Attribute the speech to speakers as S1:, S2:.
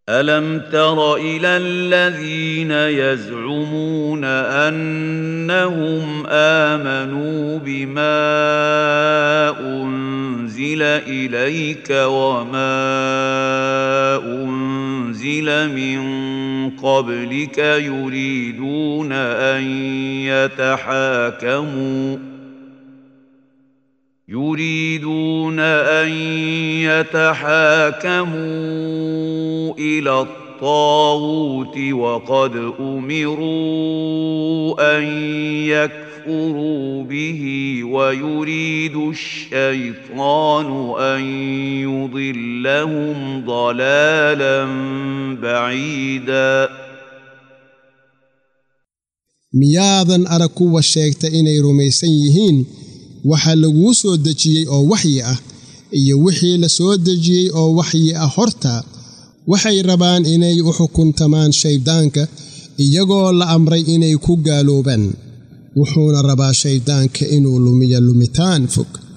S1: الم تر الى الذين يزعمون انهم امنوا بما انزل اليك وما انزل من قبلك يريدون ان يتحاكموا يريدون ان يتحاكموا الى الطاغوت وقد امروا ان يكفروا به ويريد الشيطان ان يضلهم ضلالا بعيدا
S2: miyaadan arag kuwa sheegta inay rumaysan yihiin waxa laguu soo dejiyey oo waxyi ah iyo wixii la soo dejiyey oo waxyi ah horta waxay rabaan inay u xukuntamaan shayddaanka iyagoo la amray inay ku gaaloobaan wuxuuna rabaa shayddaanka inuu lumiyo lumitaan fog